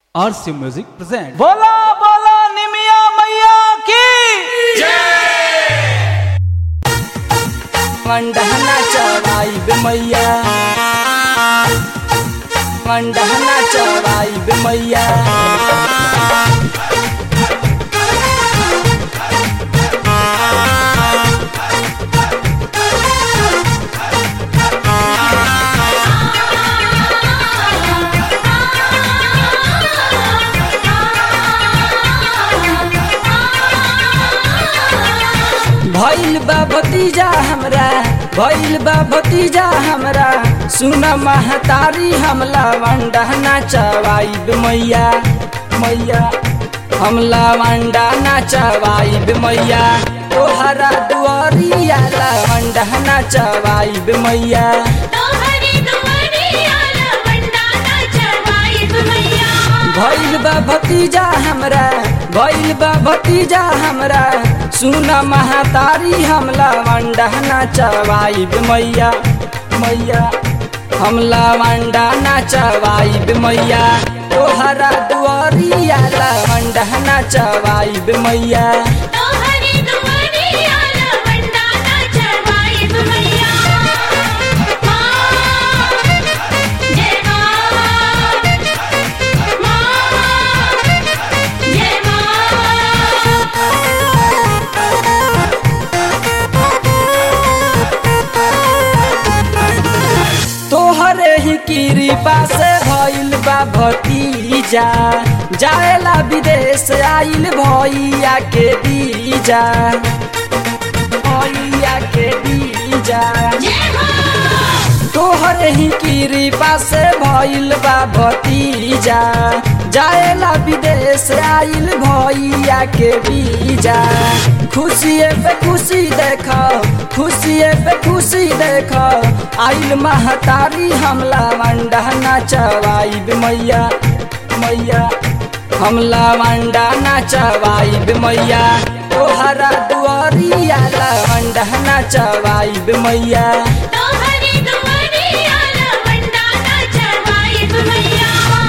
आरसी music present बोला बोला निमिया मैया की मंडहना चढ़ाई बे मैया मंडहना चढ़ाई बे मैया भइल बा भतीजा हमरा भइल बा भतीजा हमरा सुन महतारी हमला वंडहना चवाई बे मैया मैया हमला वंडा नाचवाई बे मैया तोहरा दुआरिया ला वंडहना चवाई बे मैया तोहरी दुआरिया लवंडाना चढ़ाई मैया भइल बा भतीजा हमरा भइल बा भतीजा हमरा सुन महतारी हमला वंडहना चवाई बे मैया मैया हमला वंडा नाचवाई बे मैया तोहरा दुआरिया ला वंडहना चवाई बे मैया तोहरी दुआरिया लवंडाना चढ़ाई मैया मां जय मां मां जय मां तोहरे ही कृपा से भइल बा भतीजा जाएला विदेश आइल भैया के दीजा भैया के दीजा जय मां तोहरे ही कृपा से भइल बा भतीजा जाएला विदेश आइल भैया के बीजा खुशिए पे खुशी देख खुशिए पे खुशी देख आइल महतारी हमला मंडा नाचवाई बे मैया मैया हमला मंडा नाचवाई बे मैया तोहरा दुआरिया ला मंडा नाचवाई बे मैया तोहरी दुआरिया लवंडाना चढ़ाई मैया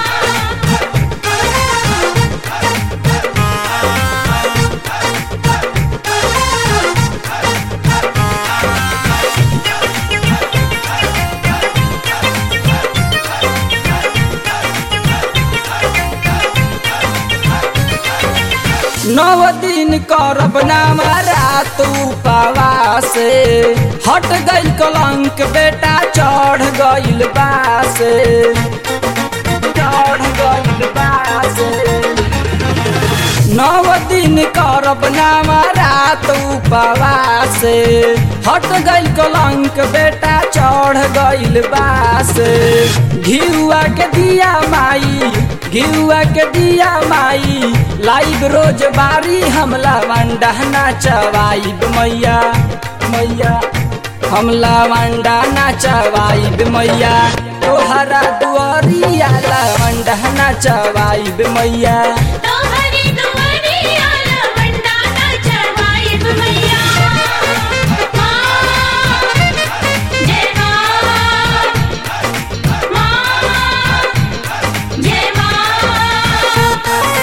नव दिन करब नाम रात उपवास हट गइल कलंक बेटा चढ़ गइल बास चढ़ गइल बास नव दिन करब नाम रात उपवास हट गइल कलंक बेटा चढ़ गइल बास घिउआ के दिया माई घिउआ के दिया माई लाइव रोज बारी हमला वंडा नाचवाई मैया मैया हमला वंडा नाचवाई मैया तोहरा दुआरिया ला वंडा नाचवाई मैया तोहरी दुआरिया लवंडाना चढ़ाई मैया मां जय मां मां जय मां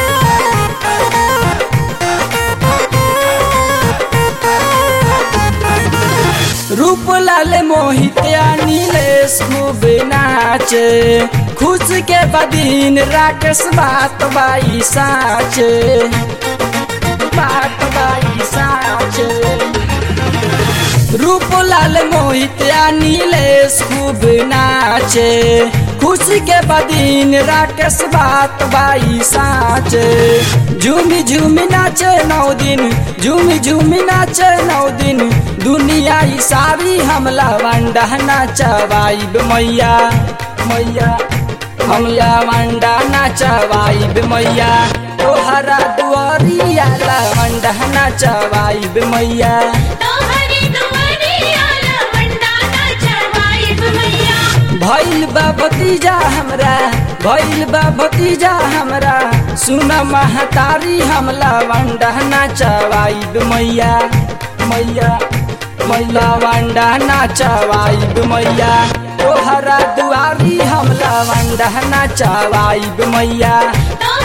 रूप लाल मोहित नीलेश खूब नाचे खुश के बदीन राकेश बात बाई साच बात बाई साच रूप लाल मोहित नीलेश खूब नाचे खुशी के बदीन राकेश बात बाई साच झूमी झूमी नाचे नौ दिन झूमी झूमी नाचे नौ दिन दुनिया ई सारी हमला वंडा नाचवाई बे मैया मैया हमला वंडा नाचवाई बे मैया तोहरा दुआरिया ला वंडा नाचवाई बे मैया तोहरी दुआरिया लवंडाना चढ़ाई मैया भइल बा भतीजा हमरा भइल बा भतीजा हमरा सुन महतारी हमला वंडा नाचवाई बे मैया मैया मैला वंडा नाचवाई बे मैया तोहरा दुआरी हमला लवंडा नचवाइब मैया तो